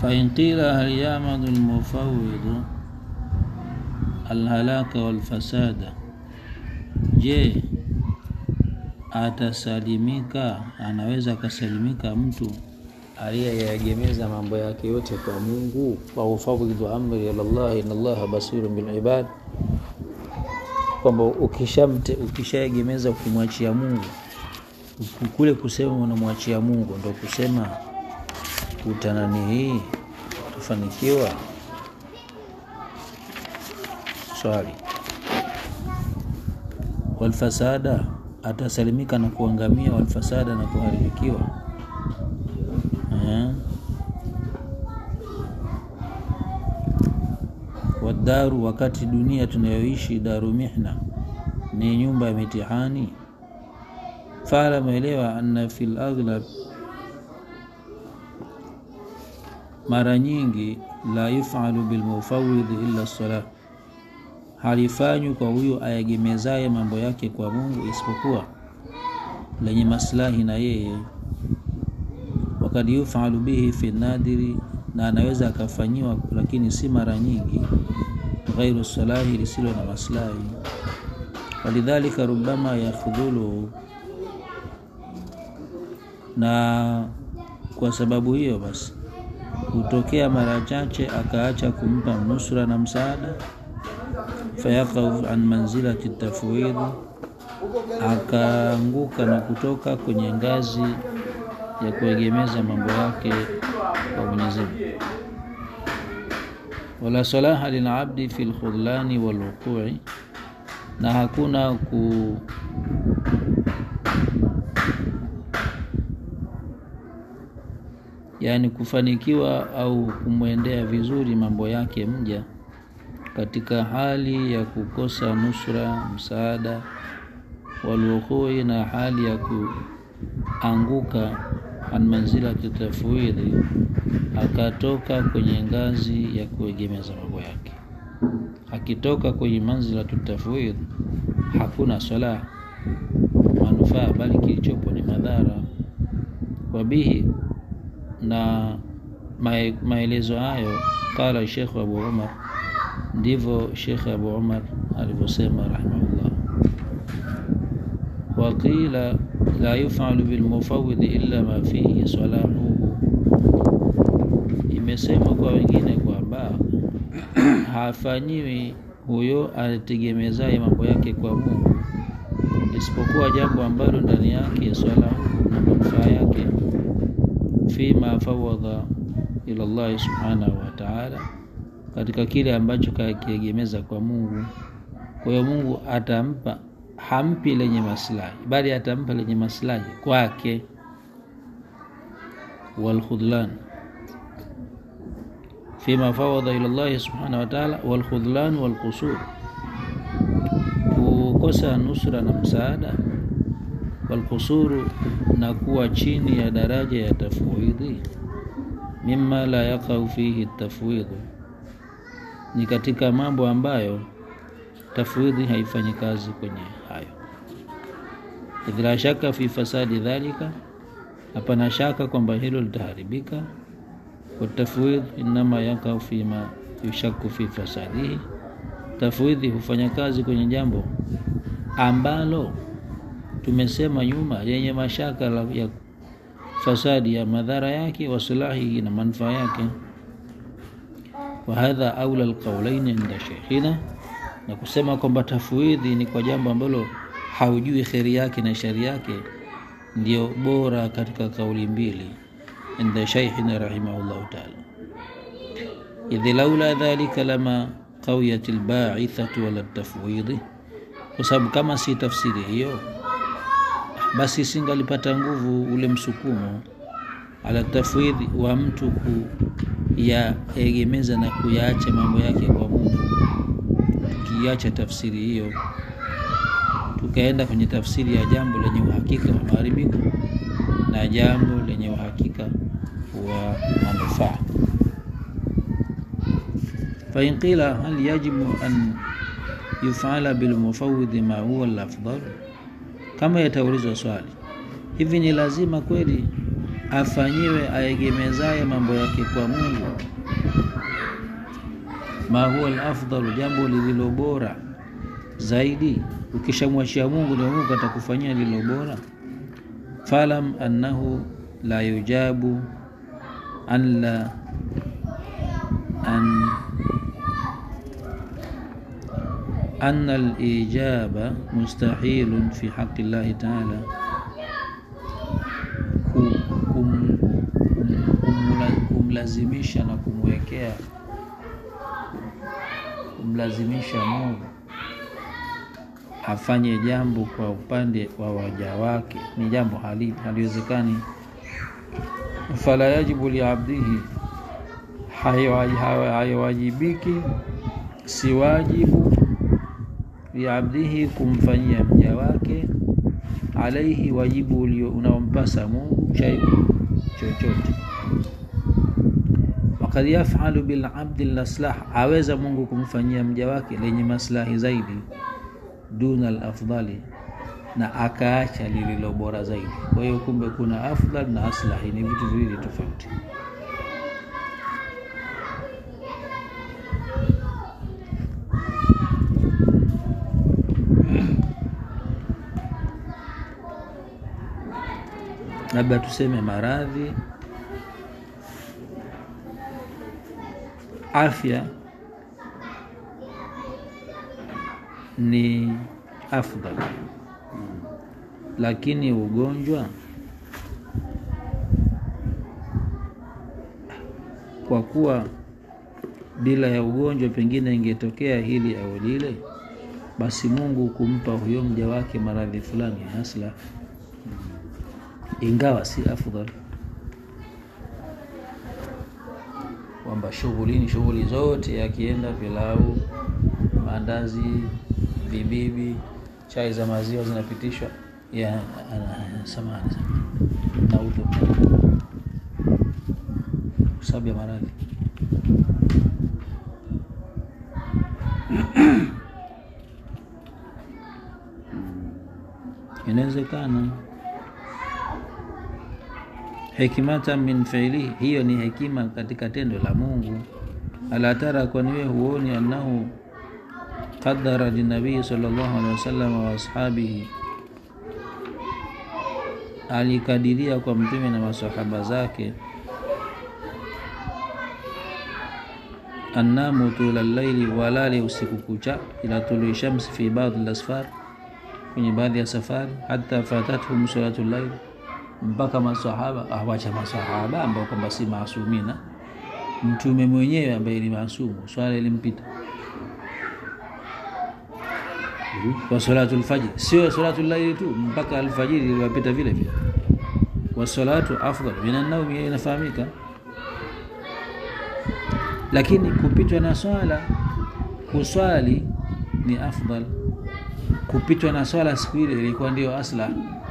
فإن قيل هل يعمد المفوض الهلاك والفساد je atasalimika anaweza akasalimika mtu aliyeyaegemeza mambo yake yote kwa mungu wa ufawidhu amri ilallah ina allaha basirun bilibad kwamba ukishamte ukishaegemeza ukimwachia mungu kule kusema unamwachia mungu ndo kusema utanani hii utafanikiwa swali walfasada atasalimika na kuangamia walfasada na kuharibikiwa eh? wadaru wakati dunia tunayoishi daru mihna ni nyumba ya mitihani faalamu elewa anna fi laghlab mara nyingi la yufalu bilmufawidhi illa salah halifanywi kwa huyo ayegemezaye mambo yake kwa mungu isipokuwa lenye maslahi na yeye wakad yufalu bihi fi nadiri na anaweza akafanyiwa lakini si mara nyingi ghairu salahi lisilo na maslahi walidhalika rubama yakhudhuluhu na kwa sababu hiyo basi hutokea mara chache akaacha kumpa nusra na msaada fayaqau an manzilati tafwidhi akaanguka na kutoka kwenye ngazi ya kuegemeza mambo yake kwa Mwenyezi Mungu wala salaha lilabdi fi lkhudlani walwuqui na hakuna ku yaani kufanikiwa au kumwendea vizuri mambo yake mja katika hali ya kukosa nusra msaada walwukhui na hali ya kuanguka an manzilati tafwidhi akatoka kwenye ngazi ya kuegemeza mambo yake akitoka kwenye manzilatu tafwidh hakuna swala manufaa bali kilichopo ni madhara wabihi na maelezo hayo qala shekhu abu umar ndivyo shekh abu umar alivyosema rahimahullah waqila la yufalu bilmufawidhi illa ma fihi salahuhu imesemwa kwa wengine kwamba hafanyiwi huyo ategemezaye mambo yake kwa mungu isipokuwa jambo ambalo ndani yake salahu na manufaa yake fima fawadha ila llahi subhanahu wa taala katika kile ambacho kakiegemeza kwa mungu kwa hiyo mungu atampa hampi lenye maslahi bali atampa lenye maslahi kwake walkhudlan fima fawadha ila llahi subhanahu wa taala walkhudlan walqusur kukosa nusra na msaada walqusuru na kuwa chini ya daraja ya tafwidhi mima la yaqau fihi tafwidhu ni katika mambo ambayo tafwidhi haifanyi kazi kwenye hayo idh la shaka fi fasadi dhalika hapana shaka kwamba hilo litaharibika watafwidh inama yakau fima yushaku fi fasadihi tafwidhi hufanya kazi kwenye jambo ambalo tumesema nyuma yenye mashaka ya fasadi ya madhara yake wasulahihi na manufaa yake wahadha aula alqaulaini inda sheikhina na kusema kwamba tafwidhi ni kwa jambo ambalo haujui kheri yake na shari yake ndio bora katika kauli mbili inda sheikhina rahimahullahu taala idhi laula dhalika lama qawiyat lbaithatu wala tafwidhi kwa sababu kama si tafsiri hiyo basi singalipata nguvu ule msukumo ala tafwidhi wa mtu kuyaegemeza na kuyaacha mambo yake kwa Mungu. Tukiacha tafsiri hiyo, tukaenda kwenye tafsiri ya jambo lenye uhakika wa maharibiko na jambo lenye uhakika wa manufaa. fain qila hal yajibu an yufala bilmufawidhi ma huwa lafdal, kama yataulizwa swali hivi, ni lazima kweli afanyiwe aegemezaye mambo yake kwa Mungu ma huwa alafdalu, jambo lililo bora zaidi. Ukishamwachia Mungu ndio Mungu atakufanyia lililo bora. Falam annahu la yujabu an la an anna al-ijaba mustahilun fi haqqi llahi ta'ala, kumlazimisha na kumwekea kumlazimisha Mungu afanye jambo kwa upande wa waja wake ni jambo hali haliwezekani. Fala yajibu liabdihi, haiwajibiki si wajibu liabdihi kumfanyia mja wake alaihi wajibu ulio unaompasa Mungu shay'un chochote. Wakad yafalu bilabdi laslah, aweza Mungu kumfanyia mja wake lenye maslahi zaidi duna alafdali, na akaacha lililo bora zaidi. Kwa hiyo kumbe kuna afdal na aslahi, ni vitu viwili tofauti. labda tuseme maradhi, afya ni afdal, lakini ugonjwa kwa kuwa bila ya ugonjwa pengine ingetokea hili au lile, basi Mungu kumpa huyo mja wake maradhi fulani hasla ingawa si afdal, kwamba shughulini shughuli zote akienda pilau, maandazi, vibibi, chai za maziwa zinapitishwa ya samani na udhu kwa sababu ya maradhi inawezekana hikmatan min fiilihi, hiyo ni hekima katika tendo la Mungu. Ala tara, kwani wewe huoni annahu qadara linabii sallallahu alaihi wasallam wa ashabihi, alikadiria kwa mtume na masahaba zake annamu tula llaili, walale usiku kucha, ila tului shamsi fi baadhi lasfar, kwenye baadhi ya safari, hata fatathum salatu llaili mpaka masahaba awacha masahaba ambao kwamba si maasumina, mtume mwenyewe ambaye ni maasumu, swala ilimpita wa salatu lfajri, sio salatu llaili tu, mpaka alfajiri iliwapita vile vile. Wa salatu afdal min annaumi, inafahamika. Lakini kupitwa na swala, kuswali ni afdal. Kupitwa na swala siku ile ilikuwa ndio asla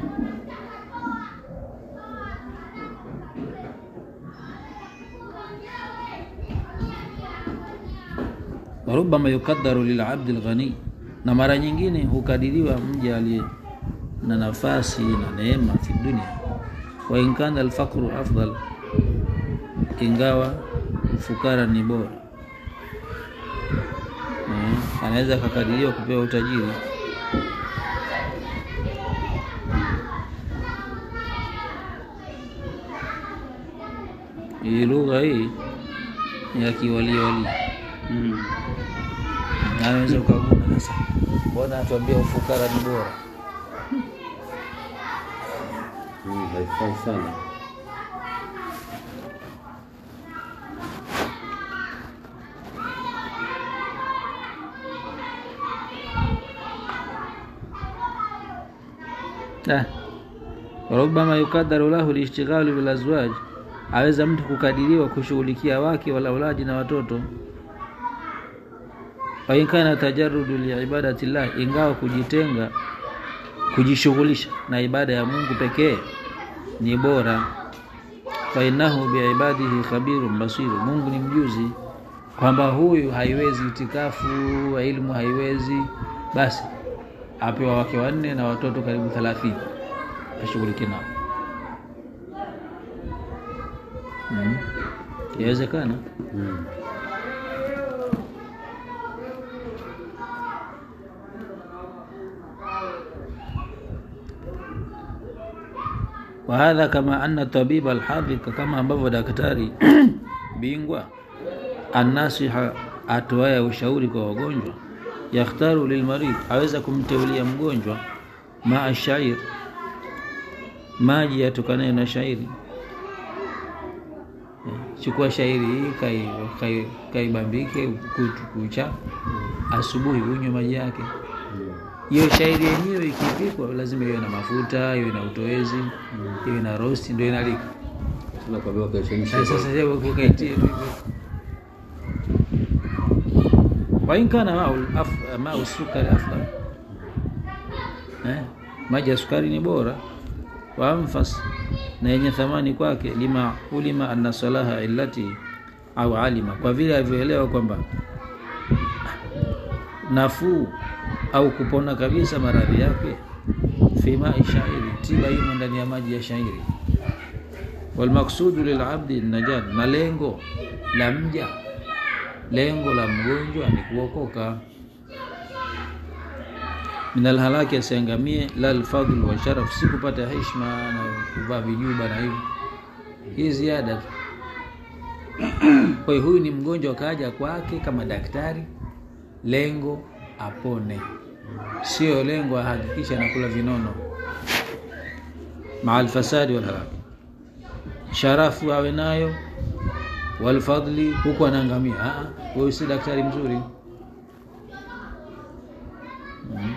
warubama yukadaru lilabdi lghani, na mara nyingine hukadiriwa mja aliye na nafasi na neema fi dunia. Wa in kana alfaqru afdal, ingawa ufukara ni bora. Eh, anaweza akakadiriwa kupewa utajiri hii lugha hii ya kiwaliwali Mm. naweza ukaguna sasa, mbona atuambia ufukara ni bora? Mm, haifai sana. Ah, rubama yukadaru lahu lishtighalu bilazwaj, aweza mtu kukadiriwa kushughulikia wake walaulaji na watoto. Wa in kana tajarudu liibadati llah, ingawa kujitenga kujishughulisha na ibada ya Mungu pekee ni bora. Fa innahu biibadihi khabirun basiru, Mungu ni mjuzi kwamba huyu haiwezi itikafu ilmu haiwezi, basi apewa wake wanne na watoto karibu thelathini ashughulike nao. mm. yawezekana Mm. wahadha kama anna tabiba alhadhika kama ambavyo daktari bingwa annasiha atoaye ushauri kwa wagonjwa yakhtaru lilmarid aweza kumteulia mgonjwa maa shair maji yatokanayo na shairi Eh, chukua shairi hii kai- kai- kaibambike kutu- kucha asubuhi unywe maji yake hiyo shairi yenyewe ikipikwa lazima iwe na mafuta iwe na utowezi iwe na rosti ndio inalika Tuna kwa baba kachemsha. Eh, sasa je, ukaitie tu hivyo. wa in kana mau af- mau sukari afdal eh, maji ya sukari ni bora wa anfas na yenye thamani kwake lima ulima anna salaha illati au alima kwa vile alivyoelewa kwamba nafuu au kupona kabisa maradhi yake fima shairi tiba imo ndani ya maji ya shairi walmaksudu lilabdi najat na lengo la mja lengo la mgonjwa ni kuokoka min alhalaki asiangamie la lfadhl wa sharaf si kupata heshima na kuvaa vijuba na hivi hii ziada tu kwa hiyo huyu ni mgonjwa kaja kwake kama daktari lengo apone sio lengo ahakikisha anakula vinono maa alfasadi walhalaki sharafu awe nayo walfadli huku anaangamia Ah, ah, huyu si daktari mzuri Mm.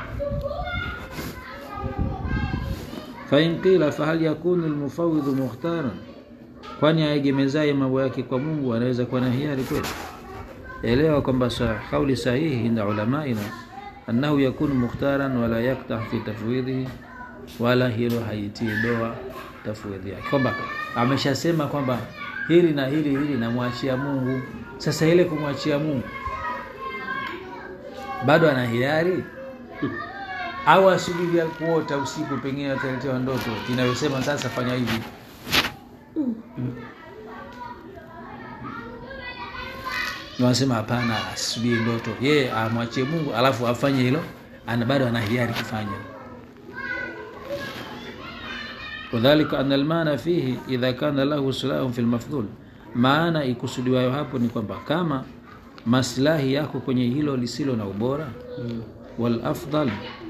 fain qila fahal yakunu lmufawidhu mukhtaran kwani aegemezaye mambo yake kwa mungu anaweza kuwa na hiari kweli elewa kwamba sa- kauli sahihi inda ulamaina annahu yakunu mukhtaran wala yaktah fi tafwidhihi wala hilo haitii doa tafwidhi yake kwamba ameshasema kwamba hili na hili hili namwachia mungu sasa ile kumwachia mungu bado ana hiari au asubiria kuota usiku pengine ataletewa ndoto inayosema sasa fanya hivi wanasema hapana asubiri ndoto yeye amwachie mungu alafu afanye hilo ana bado ana hiari kufanya wadhalika ana almana fihi idha kana lahu silahun fi lmafdhul maana ikusudiwayo hapo ni kwamba kama maslahi yako kwenye hilo lisilo na ubora walafdal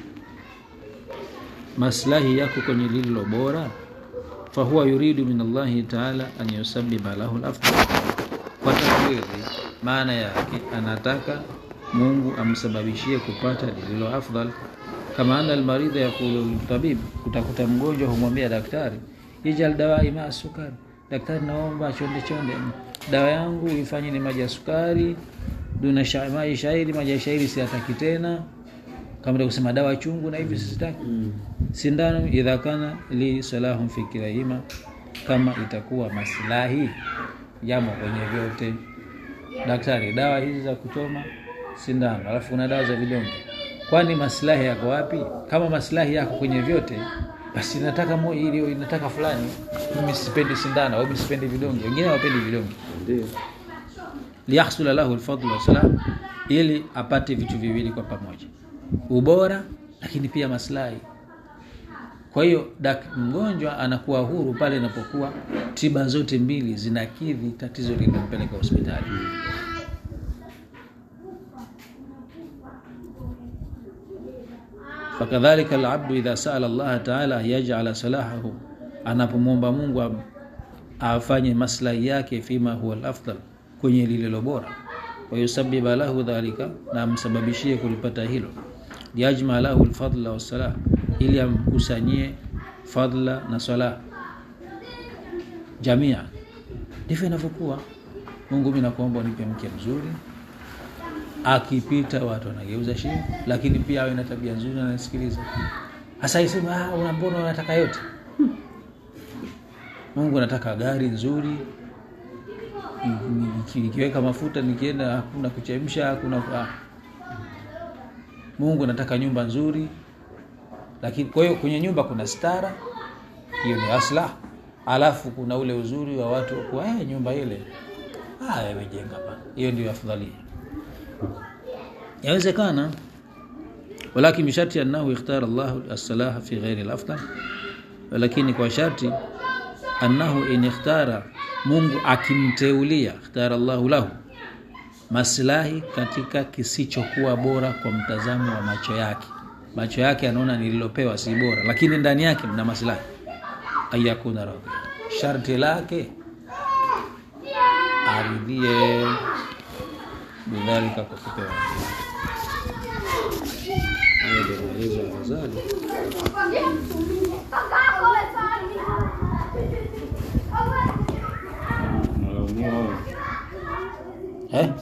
maslahi yako kwenye lililo bora fahuwa yuridu min allahi taala an yusabiba lahu lafdal kwa tafwidhi maana yake anataka mungu amsababishie kupata lililo afdal kama ana almaridha yaqulu liltabib utakuta mgonjwa humwambia daktari ijal dawai maa sukari daktari naomba chonde chonde dawa yangu ifanye ni maji ya sukari duna sha- maji shairi maji ya shairi siataki tena kama ndio kusema dawa chungu na hivi sizitaki sindano idha kana li salahun fi kilahima kama itakuwa maslahi yamo kwenye vyote daktari dawa hizi za kuchoma sindano alafu kuna dawa za vidonge kwani maslahi yako wapi kama maslahi yako kwenye vyote basi nataka mo ili inataka fulani mimi sipendi sindano au mimi sipendi vidonge wengine hawapendi vidonge Ndio. liyahsula lahu lfadlu wassalam ili apate vitu viwili kwa pamoja ubora lakini pia maslahi kwa hiyo dak- mgonjwa anakuwa huru pale inapokuwa tiba zote mbili zinakidhi tatizo lililompeleka hospitali fakadhalika alabdu idha saala allaha taala yajala salahahu anapomwomba mungu am- afanye maslahi yake fima huwa lafdal kwenye lililo bora wayusabiba lahu dhalika na amsababishie kulipata hilo liyajma lahu lfadla wassalah ili amkusanyie fadla na salah jamia ndivyo inavyokuwa mungu mi nakuomba unipe mke mzuri akipita watu wanageuza shingo lakini pia awe na tabia nzuri na anasikiliza hasa isema ah, una mbona unataka yote mungu anataka gari nzuri Niki- nikiweka mafuta nikienda hakuna kuchemsha hakuna ah. mungu anataka nyumba nzuri lakini kwa hiyo kwenye nyumba kuna stara hiyo ni aslah alafu kuna ule uzuri wa watu kuwa eh, nyumba ile ah, wewe bana, hiyo ndio afdhalia. Yawezekana, walakin bisharti annahu ikhtara Allah as-salaha fi ghairi al-afdal, lakini kwa sharti annahu in ikhtara, Mungu akimteulia, ikhtara Allahu lahu maslahi katika kisichokuwa bora kwa mtazamo wa macho yake. Macho yake anaona nililopewa si bora, lakini ndani yake mna maslahi. Ayakuna radhi, sharti lake aridhie bidhalika, kwa kupewa. Hayo ndio maelezo ya Ghazali. Nalaumiwa Eh?